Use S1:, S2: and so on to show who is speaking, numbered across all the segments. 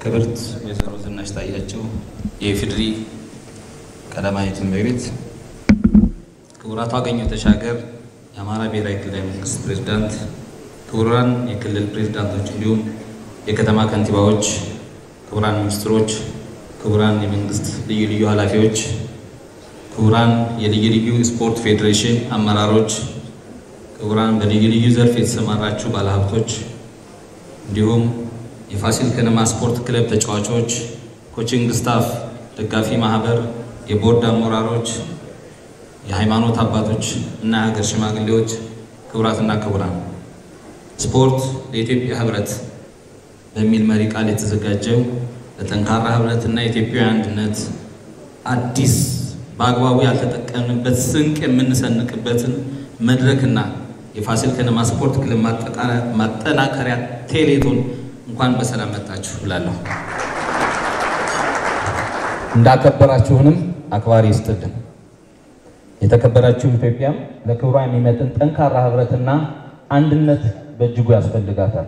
S1: ክብርት ወይዘሮ ዝናሽ ታያቸው የኢፌዴሪ ቀዳማዊት እመቤት፣ ክቡራቱ አገኘሁ ተሻገር የአማራ ብሔራዊ ክልላዊ መንግስት ፕሬዝዳንት፣ ክቡራን የክልል ፕሬዝዳንቶች እንዲሁም የከተማ ከንቲባዎች፣ ክቡራን ሚኒስትሮች፣ ክቡራን የመንግስት ልዩ ልዩ ኃላፊዎች፣ ክቡራን የልዩ ልዩ ስፖርት ፌዴሬሽን አመራሮች፣ ክቡራን በልዩ ልዩ ዘርፍ የተሰማራችሁ ባለሀብቶች እንዲሁም የፋሲል ከነማ ስፖርት ክለብ ተጫዋቾች፣ ኮቺንግ ስታፍ፣ ደጋፊ ማህበር፣ የቦርድ አመራሮች፣ የሃይማኖት አባቶች እና የሀገር ሽማግሌዎች፣ ክቡራትና ክቡራን ስፖርት ለኢትዮጵያ ህብረት በሚል መሪ ቃል የተዘጋጀው ለጠንካራ ህብረትና የኢትዮጵያዊ አንድነት አዲስ በአግባቡ ያልተጠቀምንበት ስንቅ የምንሰንቅበትን መድረክና የፋሲል ከነማ ስፖርት ክለብ ማጠናከሪያ ቴሌቶን እንኳን በሰላም መጣችሁ ብላለሁ።
S2: እንዳከበራችሁንም አክባሪ ይስጥልን። የተከበራችሁ ኢትዮጵያም ለክብሯ የሚመጥን ጠንካራ ህብረትና አንድነት በእጅጉ ያስፈልጋታል።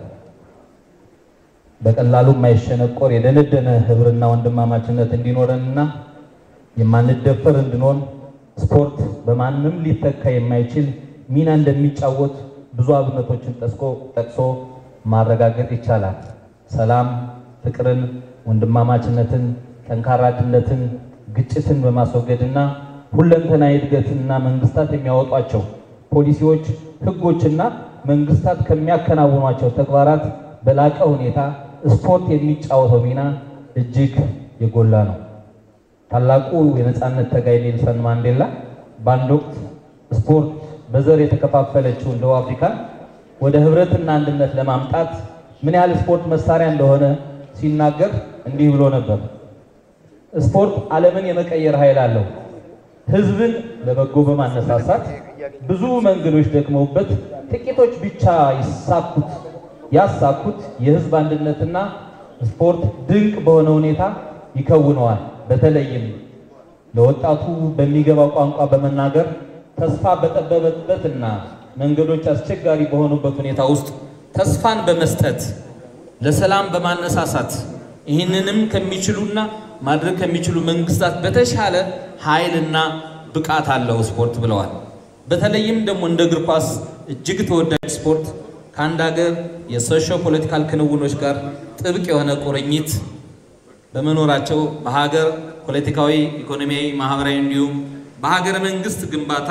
S2: በቀላሉ የማይሸነቆር የደነደነ ህብርና ወንድማማችነት እንዲኖረንና የማንደፈር እንድንሆን ስፖርት በማንም ሊተካ የማይችል ሚና እንደሚጫወት ብዙ አብነቶችን ጠቅሶ ማረጋገጥ ይቻላል። ሰላም፣ ፍቅርን፣ ወንድማማችነትን፣ ጠንካራነትን፣ ግጭትን በማስወገድና ሁለንተናዊ እድገትና መንግስታት የሚያወጧቸው ፖሊሲዎች፣ ህጎችና መንግስታት ከሚያከናውኗቸው ተግባራት በላቀ ሁኔታ ስፖርት የሚጫወተው ሚና እጅግ የጎላ ነው። ታላቁ የነፃነት ታጋይ ኔልሰን ማንዴላ በአንድ ወቅት ስፖርት በዘር የተከፋፈለችውን ደቡብ አፍሪካን ወደ ህብረትና አንድነት ለማምጣት ምን ያህል ስፖርት መሳሪያ እንደሆነ ሲናገር እንዲህ ብሎ ነበር። ስፖርት ዓለምን የመቀየር ኃይል አለው። ህዝብን ለበጎ በማነሳሳት ብዙ መንገዶች ደክመውበት ጥቂቶች ብቻ ይሳኩት ያሳኩት የህዝብ አንድነትና ስፖርት ድንቅ በሆነ ሁኔታ ይከውነዋል። በተለይም ለወጣቱ በሚገባው ቋንቋ በመናገር ተስፋ በጠበበበትና መንገዶች አስቸጋሪ በሆኑበት ሁኔታ ውስጥ ተስፋን በመስጠት ለሰላም በማነሳሳት ይህንንም ከሚችሉና ማድረግ ከሚችሉ መንግስታት በተሻለ ኃይልና ብቃት አለው ስፖርት ብለዋል። በተለይም ደግሞ እንደ እግር ኳስ እጅግ ተወዳጅ ስፖርት ከአንድ ሀገር የሶሾ ፖለቲካል ክንውኖች ጋር ጥብቅ የሆነ ቁርኝት በመኖራቸው በሀገር ፖለቲካዊ፣ ኢኮኖሚያዊ፣ ማህበራዊ እንዲሁም በሀገረ መንግስት ግንባታ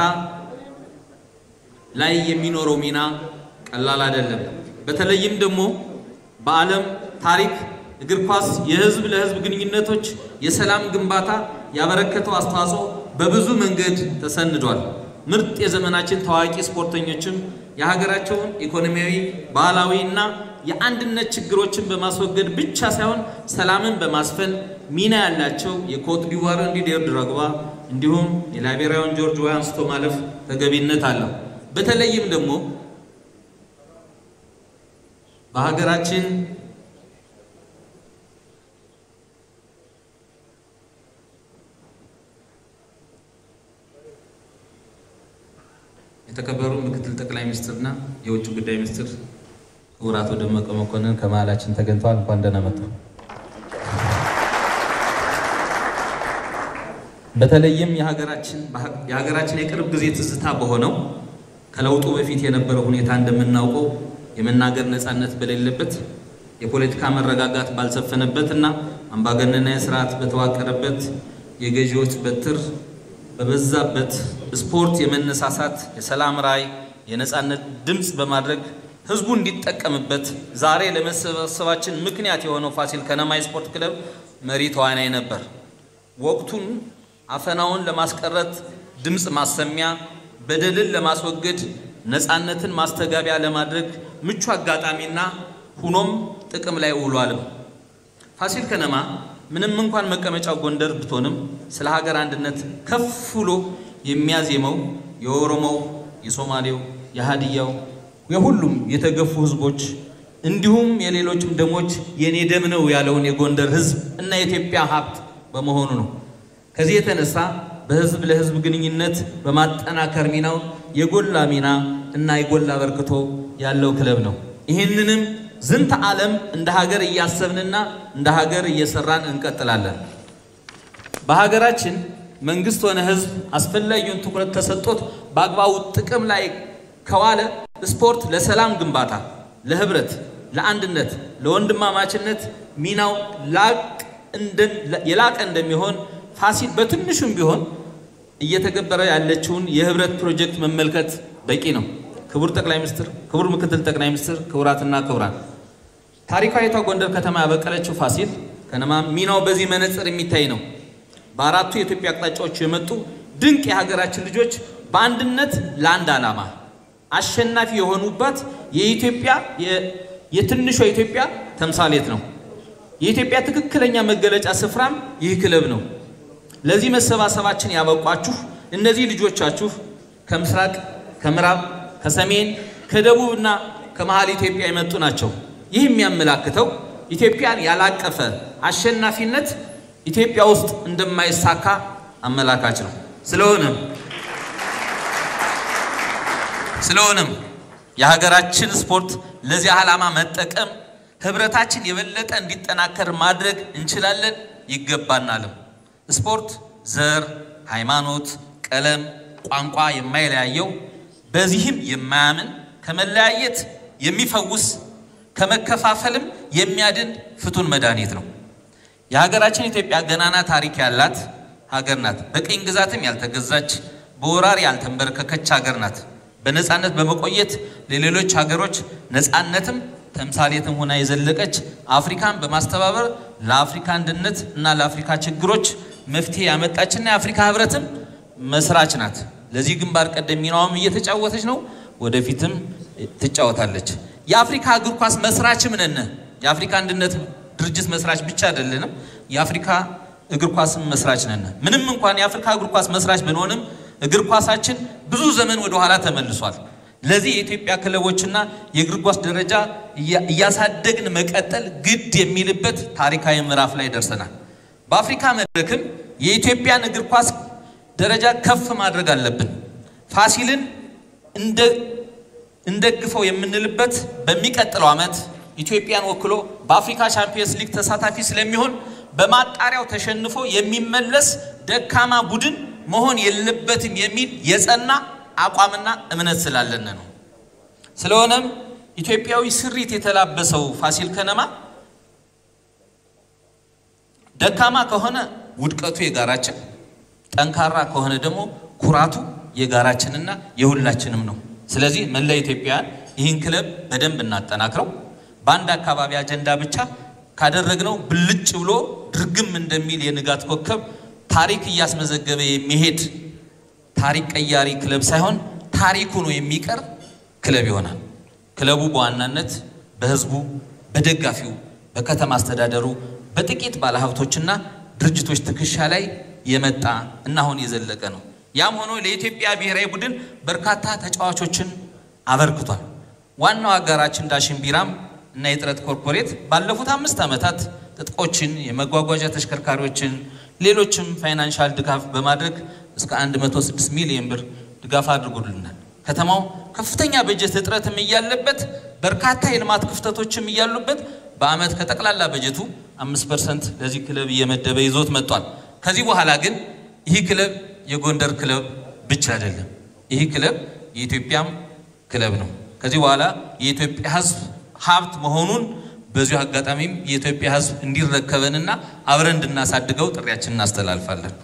S2: ላይ የሚኖረው ሚና ቀላል አይደለም። በተለይም ደግሞ በዓለም ታሪክ እግር ኳስ የህዝብ ለህዝብ ግንኙነቶች የሰላም ግንባታ ያበረከተው አስተዋጽኦ በብዙ መንገድ ተሰንዷል። ምርጥ የዘመናችን ታዋቂ ስፖርተኞችም የሀገራቸውን ኢኮኖሚያዊ፣ ባህላዊ እና የአንድነት ችግሮችን በማስወገድ ብቻ ሳይሆን ሰላምን በማስፈን ሚና ያላቸው የኮት ዲቯር ዲዲር ድሮግባ እንዲሁም የላይቤሪያውን ጆርጅ ዌይ አንስቶ ማለፍ ተገቢነት አለው። በተለይም ደግሞ በሀገራችን የተከበሩ ምክትል ጠቅላይ ሚኒስትርና የውጭ ጉዳይ ሚኒስትር ክቡር አቶ ደመቀ መኮንን ከመሃላችን ተገኝተዋል። እንኳን ደህና መጡ። በተለይም የሀገራችን የቅርብ ጊዜ ትዝታ በሆነው ከለውጡ በፊት የነበረው ሁኔታ እንደምናውቀው የመናገር ነፃነት በሌለበት የፖለቲካ መረጋጋት ባልሰፈነበት እና አምባገነናዊ ስርዓት በተዋቀረበት የገዢዎች በትር በበዛበት ስፖርት የመነሳሳት የሰላም ራዕይ የነፃነት ድምፅ በማድረግ ህዝቡ እንዲጠቀምበት ዛሬ ለመሰባሰባችን ምክንያት የሆነው ፋሲል ከነማ ስፖርት ክለብ መሪ ተዋናይ ነበር። ወቅቱን አፈናውን ለማስቀረት ድምፅ ማሰሚያ፣ በደልን ለማስወገድ ነፃነትን ማስተጋቢያ ለማድረግ ምቹ አጋጣሚና ሁኖም ጥቅም ላይ ውሏልም። ፋሲል ከነማ ምንም እንኳን መቀመጫው ጎንደር ብትሆንም ስለ ሀገር አንድነት ከፍ ብሎ የሚያዜመው የኦሮሞው፣ የሶማሌው፣ የሀዲያው የሁሉም የተገፉ ህዝቦች እንዲሁም የሌሎችም ደሞች የኔ ደም ነው ያለውን የጎንደር ህዝብ እና የኢትዮጵያ ሀብት በመሆኑ ነው። ከዚህ የተነሳ በህዝብ ለህዝብ ግንኙነት በማጠናከር ሚናው የጎላ ሚና እና የጎላ አበርክቶ ያለው ክለብ ነው። ይህንንም ዝንተ ዓለም እንደ ሀገር እያሰብንና እንደ ሀገር እየሰራን እንቀጥላለን። በሀገራችን መንግስት ሆነ ህዝብ አስፈላጊውን ትኩረት ተሰጥቶት በአግባቡ ጥቅም ላይ ከዋለ ስፖርት ለሰላም ግንባታ፣ ለህብረት፣ ለአንድነት፣ ለወንድማማችነት ሚናው የላቀ እንደሚሆን ፋሲል በትንሹም ቢሆን እየተገበረ ያለችውን የህብረት ፕሮጀክት መመልከት በቂ ነው። ክቡር ጠቅላይ ሚኒስትር፣ ክቡር ምክትል ጠቅላይ ሚኒስትር፣ ክቡራትና ክቡራን ታሪካዊቷ ጎንደር ከተማ ያበቀለችው ፋሲል ከነማ ሚናው በዚህ መነጽር የሚታይ ነው። በአራቱ የኢትዮጵያ አቅጣጫዎች የመጡ ድንቅ የሀገራችን ልጆች በአንድነት ለአንድ ዓላማ አሸናፊ የሆኑባት የኢትዮጵያ የትንሿ ኢትዮጵያ ተምሳሌት ነው። የኢትዮጵያ ትክክለኛ መገለጫ ስፍራም ይህ ክለብ ነው። ለዚህ መሰባሰባችን ያበቋችሁ እነዚህ ልጆቻችሁ ከምስራቅ፣ ከምዕራብ፣ ከሰሜን፣ ከደቡብ እና ከመሃል ኢትዮጵያ የመጡ ናቸው። ይህ የሚያመላክተው ኢትዮጵያን ያላቀፈ አሸናፊነት ኢትዮጵያ ውስጥ እንደማይሳካ አመላካች ነው። ስለሆነም ስለሆነም የሀገራችን ስፖርት ለዚህ ዓላማ መጠቀም ህብረታችን የበለጠ እንዲጠናከር ማድረግ እንችላለን ይገባናልም። ስፖርት ዘር፣ ሃይማኖት፣ ቀለም፣ ቋንቋ የማይለያየው በዚህም የማያምን ከመለያየት የሚፈውስ ከመከፋፈልም የሚያድን ፍቱን መድኃኒት ነው። የሀገራችን ኢትዮጵያ ገናና ታሪክ ያላት ሀገር ናት። በቅኝ ግዛትም ያልተገዛች በወራሪ ያልተንበረከከች ሀገር ናት። በነፃነት በመቆየት ለሌሎች ሀገሮች ነፃነትም ተምሳሌትም ሆና የዘለቀች አፍሪካን በማስተባበር ለአፍሪካ አንድነት እና ለአፍሪካ ችግሮች መፍትሄ ያመጣችና የአፍሪካ ህብረትም መስራች ናት። ለዚህ ግንባር ቀደም ሚናዋም እየተጫወተች ነው፣ ወደፊትም ትጫወታለች። የአፍሪካ እግር ኳስ መስራችም ነን። የአፍሪካ አንድነት ድርጅት መስራች ብቻ አይደለንም፣ የአፍሪካ እግር ኳስም መስራች ነን። ምንም እንኳን የአፍሪካ እግር ኳስ መስራች ብንሆንም እግር ኳሳችን ብዙ ዘመን ወደ ኋላ ተመልሷል። ለዚህ የኢትዮጵያ ክለቦችና የእግር ኳስ ደረጃ እያሳደግን መቀጠል ግድ የሚልበት ታሪካዊ ምዕራፍ ላይ ደርሰናል። በአፍሪካ መድረክም የኢትዮጵያን እግር ኳስ ደረጃ ከፍ ማድረግ አለብን። ፋሲልን እንደግፈው የምንልበት በሚቀጥለው ዓመት ኢትዮጵያን ወክሎ በአፍሪካ ቻምፒየንስ ሊግ ተሳታፊ ስለሚሆን በማጣሪያው ተሸንፎ የሚመለስ ደካማ ቡድን መሆን የለበትም የሚል የጸና አቋምና እምነት ስላለን ነው። ስለሆነም ኢትዮጵያዊ ስሪት የተላበሰው ፋሲል ከነማ ደካማ ከሆነ ውድቀቱ የጋራችን፣ ጠንካራ ከሆነ ደግሞ ኩራቱ የጋራችንና የሁላችንም ነው። ስለዚህ መላ ኢትዮጵያውያን ይህን ክለብ በደንብ እናጠናክረው። በአንድ አካባቢ አጀንዳ ብቻ ካደረግነው ብልጭ ብሎ ድርግም እንደሚል የንጋት ኮከብ ታሪክ እያስመዘገበ የሚሄድ ታሪክ ቀያሪ ክለብ ሳይሆን ታሪክ ሆኖ የሚቀር ክለብ ይሆናል። ክለቡ በዋናነት በሕዝቡ፣ በደጋፊው፣ በከተማ አስተዳደሩ፣ በጥቂት ባለሀብቶችና ድርጅቶች ትከሻ ላይ የመጣ እና አሁን የዘለቀ ነው። ያም ሆኖ ለኢትዮጵያ ብሔራዊ ቡድን በርካታ ተጫዋቾችን አበርክቷል። ዋናው አጋራችን ዳሽን ቢራም እና የጥረት ኮርፖሬት ባለፉት አምስት ዓመታት ትጥቆችን፣ የመጓጓዣ ተሽከርካሪዎችን፣ ሌሎችም ፋይናንሻል ድጋፍ በማድረግ እስከ 106 ሚሊዮን ብር ድጋፍ አድርጎልናል። ከተማው ከፍተኛ በጀት እጥረትም እያለበት በርካታ የልማት ክፍተቶችም እያሉበት በዓመት ከጠቅላላ በጀቱ 5 ፐርሰንት ለዚህ ክለብ እየመደበ ይዞት መጥቷል። ከዚህ በኋላ ግን ይህ ክለብ የጎንደር ክለብ ብቻ አይደለም። ይህ ክለብ የኢትዮጵያም ክለብ ነው። ከዚህ በኋላ የኢትዮጵያ ሕዝብ ሀብት መሆኑን በዚሁ አጋጣሚም የኢትዮጵያ ሕዝብ እንዲረከበንና አብረን እንድናሳድገው ጥሪያችን እናስተላልፋለን።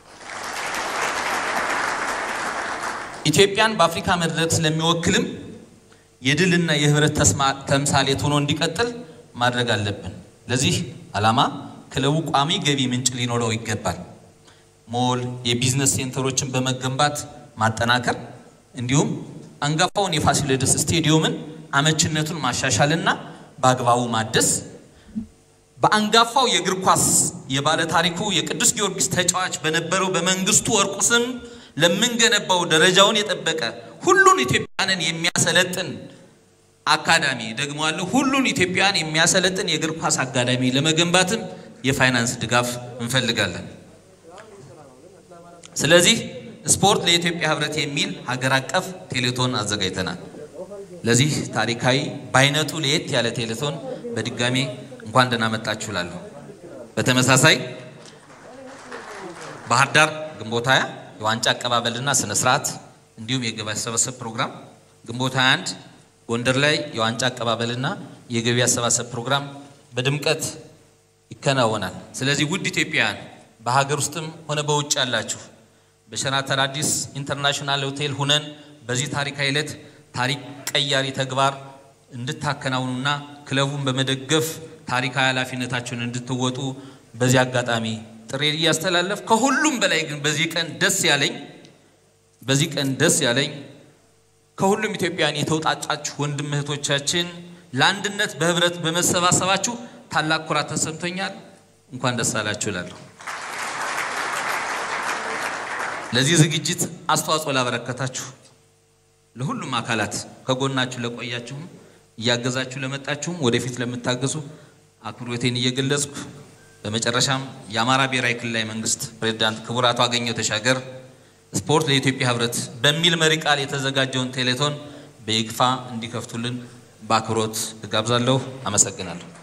S2: ኢትዮጵያን በአፍሪካ መድረክ ስለሚወክልም የድልና የህብረት ተምሳሌት ሆኖ እንዲቀጥል ማድረግ አለብን። ለዚህ ዓላማ ክለቡ ቋሚ ገቢ ምንጭ ሊኖረው ይገባል። ሞል፣ የቢዝነስ ሴንተሮችን በመገንባት ማጠናከር እንዲሁም አንጋፋውን የፋሲለደስ ስቴዲየምን አመችነቱን ማሻሻልና በአግባቡ ማደስ በአንጋፋው የእግር ኳስ የባለ ታሪኩ የቅዱስ ጊዮርጊስ ተጫዋች በነበረው በመንግስቱ ወርቁ ስም ለምንገነባው ደረጃውን የጠበቀ ሁሉን ኢትዮጵያንን የሚያሰለጥን አካዳሚ ደግሞ አለ ሁሉን ኢትዮጵያን የሚያሰለጥን የእግር ኳስ አካዳሚ ለመገንባትም የፋይናንስ ድጋፍ እንፈልጋለን። ስለዚህ ስፖርት ለኢትዮጵያ ህብረት የሚል ሀገር አቀፍ ቴሌቶን አዘጋጅተናል። ለዚህ ታሪካዊ በአይነቱ ለየት ያለ ቴሌቶን በድጋሜ እንኳን ደህና መጣችሁ እላለሁ። በተመሳሳይ ባህር ዳር ግንቦት 20 የዋንጫ አቀባበልና ስነ ስርዓት እንዲሁም የገቢ አሰባሰብ ፕሮግራም፣ ግንቦት 21 ጎንደር ላይ የዋንጫ አቀባበልና የገቢ አሰባሰብ ፕሮግራም በድምቀት ይከናወናል። ስለዚህ ውድ ኢትዮጵያውያን በሀገር ውስጥም ሆነ በውጭ ያላችሁ በሸራተን አዲስ ኢንተርናሽናል ሆቴል ሁነን በዚህ ታሪካዊ ዕለት ታሪክ ቀያሪ ተግባር እንድታከናውኑና ክለቡን በመደገፍ ታሪካዊ ኃላፊነታችሁን እንድትወጡ በዚህ አጋጣሚ ጥሪ እያስተላለፍ ከሁሉም በላይ ግን በዚህ ቀን ደስ ያለኝ በዚህ ቀን ደስ ያለኝ ከሁሉም ኢትዮጵያውያን የተውጣጫችሁ ወንድም እህቶቻችን ለአንድነት በህብረት በመሰባሰባችሁ ታላቅ ኩራት ተሰምቶኛል። እንኳን ደስ አላችሁ እላለሁ። ለዚህ ዝግጅት አስተዋጽኦ ላበረከታችሁ ለሁሉም አካላት ከጎናችሁ ለቆያችሁም እያገዛችሁ ለመጣችሁም ወደፊት ለምታገዙ አክብሮቴን እየገለጽኩ በመጨረሻም የአማራ ብሔራዊ ክልላዊ መንግስት ፕሬዝዳንት ክቡር አቶ አገኘሁ ተሻገር ስፖርት ለኢትዮጵያ ህብረት በሚል መሪ ቃል የተዘጋጀውን ቴሌቶን በይግፋ እንዲከፍቱልን በአክብሮት እጋብዛለሁ። አመሰግናለሁ።